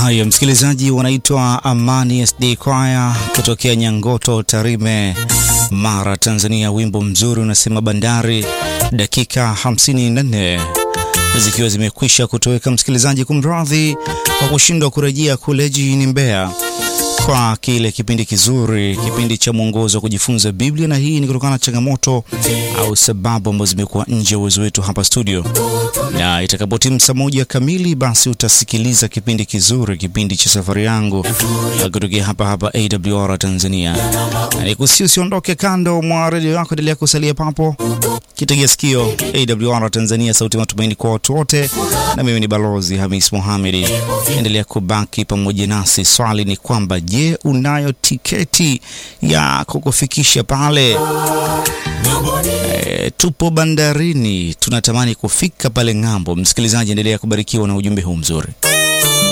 Haya, msikilizaji, wanaitwa Amani SD Choir kutokea Nyangoto, Tarime, Mara, Tanzania. Wimbo mzuri unasema Bandari, dakika 54 zikiwa zimekwisha kutoweka. Msikilizaji, kumradhi kwa kushindwa kurejea kule jijini Mbeya kwa kile kipindi kizuri, kipindi cha mwongozo wa kujifunza Biblia, na hii ni kutokana na changamoto au sababu ambazo zimekuwa nje ya uwezo wetu hapa studio, na itakapotimu saa moja kamili, basi utasikiliza kipindi kizuri, kipindi cha safari yangu kutokea hapa hapa AWR Tanzania. Nikusi usiondoke kando mwa redio yako, endelea kusalia papo, kitegea sikio AWR Tanzania, sauti matumaini kwa watu wote, na mimi ni Balozi Hamis Mohamedi. Endelea kubaki pamoja nasi. Swali ni kwamba je, unayo tiketi ya kukufikisha pale? E, tupo bandarini, tunatamani kufika pale ng'ambo. Msikilizaji, endelea kubarikiwa na ujumbe huu mzuri.